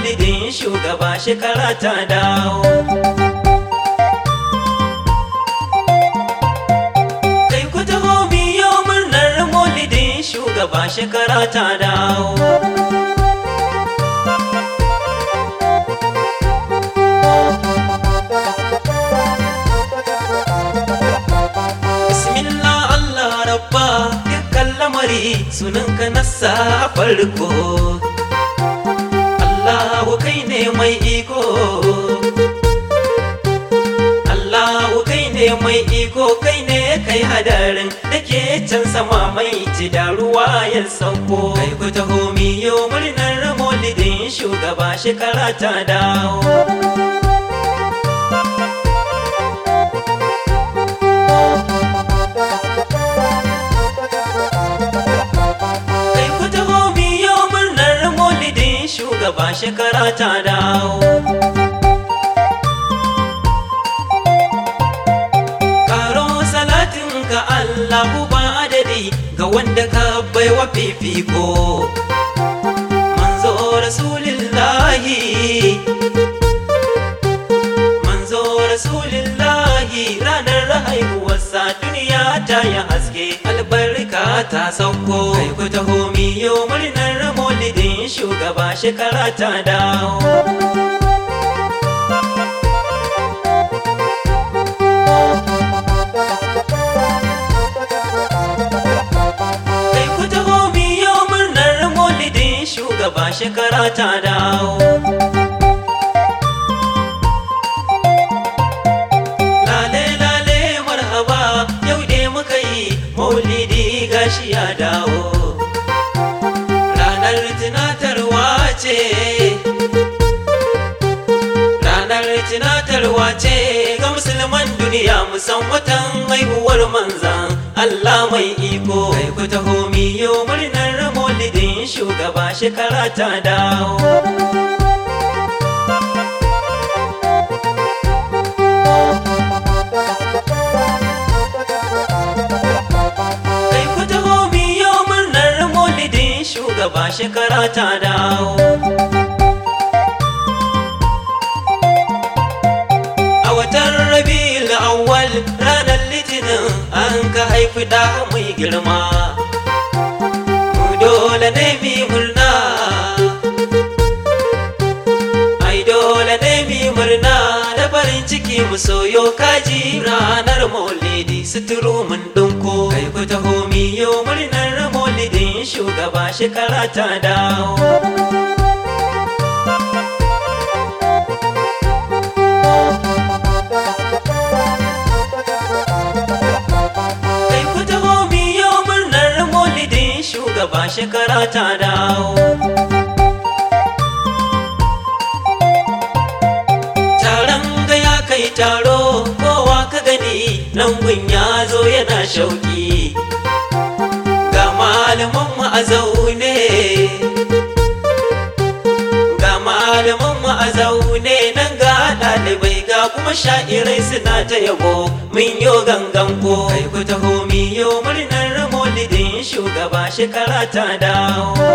maulidin shugaba shekara ta dawo kai ku taho biyo murnar maulidin shugaba shekara ta dawo Bismillah Allah rabba dukkan lamari sunanka na sa farko Allahu kai ne mai iko Allahu kai ne mai iko kai ne kai hadarin da ke can sama mai ci da ruwa ya sauko kai ku taho miyo murnar maulidin shugaba shekara ta dawo kai ku taho miyo murnar maulidin shugaba shekara ta dawo karo salatin ka Allahu ba adadi ga wanda ka baiwa fifiko manzo rasulillahi manzo rasulillahi ranar haihuwarsa duniya ta yi haske albarka ta sauko kai ku taho miyo murnar maulidin shugaba shekara ta dawo kai ku taho miyo murnar maulidin shugaba shekara ta dawo lale lale marhaba yau dai muka yi maulidi gashi ya dawo ranar tunatarwa ce ranar tunatarwa ce ga musulman duniya musan watan haihuwar manzan Allah mai iko kai ku taho miyo murnar maulidin shugaba shekara ta dawo kai ku taho miyo murnar maulidin shugaba shekara ta dawo a watan rabi'ul awwal ranar litinin an ka haifi da mai girma mu dole ne mi murna ai dole ne mi murna da farin ciki mu soyo kaji ranar maulidi suturu mun dunko kai ku taho miyo murnar maulidin shugaba shekara ta dawo kai ku taho miyo murnar maulidin shugaba shekara ta dawo taron ga ya kai taro kowa ka gani nan gun ya zo yana shauki ga malaman mu a zaune ga malaman mu a zaune nan ga ɗalibai ga kuma sha'irai suna ta yabo mun yo gangan ko kai ku taho miyo murnar maulidin shugaba shekara ta dawo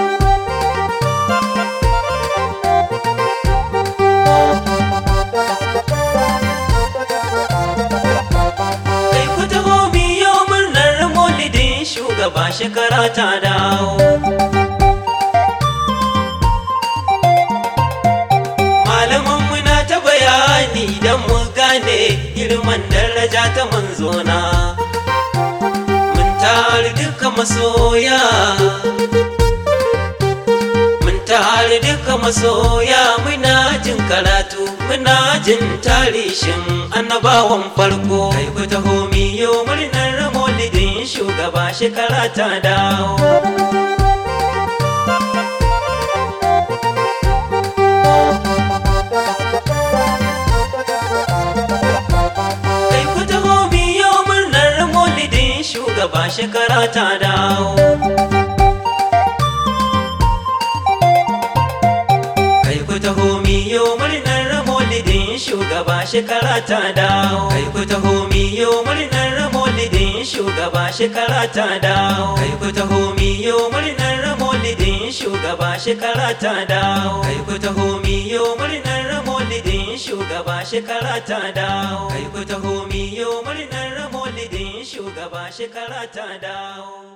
kai ku taho miyo murnar maulidin shugaba shekara ta dawo malaman muna ta bayani don mu gane girman daraja ta manzona mun tare duka masoya mun tare duka masoya muna jin karatu muna jin tarishin annabawan farko kai ku taho miyo murnar maulidin shugaba shekara ta dawo kai ku taho miyo murnar maulidin shugaba shekara ta dawo kai ku taho miyo murnar maulidin shugaba shekara ta dawo kai ku taho miyo murnar maulidin shugaba shekara ta dawo kai ku taho miyo murnar maulidin shugaba shekara ta dawo kai ku taho miyo murnar maulidin shugaba shekara ta dawo kai ku taho miyo murnar maulidin shugaba shekara ta dawo